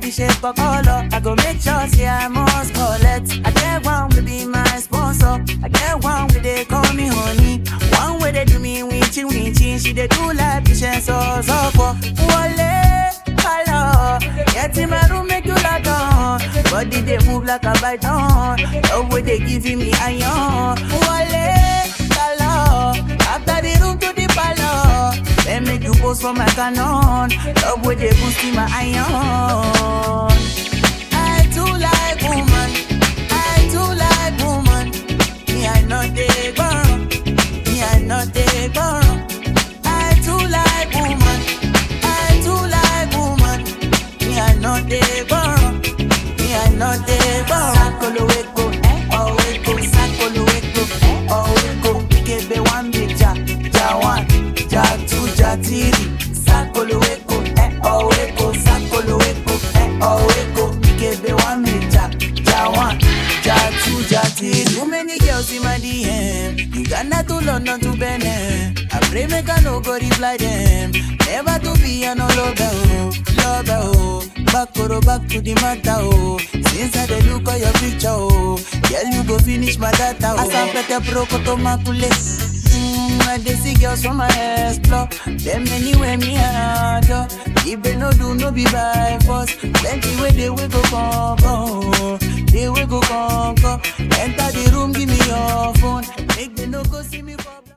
the shape of color. I go make sure say I must collect. I get one will be my sponsor. I get one where they call me honey. One way they do me winchy winchy. She they do like patience so so for. Wale, hello. Get in my room make you like on. Body they move like a python. Love way they giving me iron. Wale, hello. After the room to the palace. Then make you post for my canon. Love way they boost in my iron. I too like woman. I too like woman. Me I know they burn. Me I know they burn. I too like woman. I too like woman. Me I know they burn. Me I know they burn. Sakolo weko, oh weko, sakolo weko, oh weko. Kebe one big ja, ja one, ja two, ja three. Sakolo weko, eh oh weko, sakolo weko, eh oh weko. Kebe one big ja, ja one, ja two, ja three. Too many girls in my DM. Uganda to London to Benin. I pray make I no go reply them. Never to be an all over, oh, love, oh. Back or back to the matter, oh. Since I dey look at your picture, oh. Girl, you go finish my data, oh. Asampete broko to makule. Mm, I dey see girls from my explore. Them anywhere me adore. If they no do, no be by force. Plenty way they will go conquer. They will go conquer. Enter the room, give me your phone. Make they no go see me for.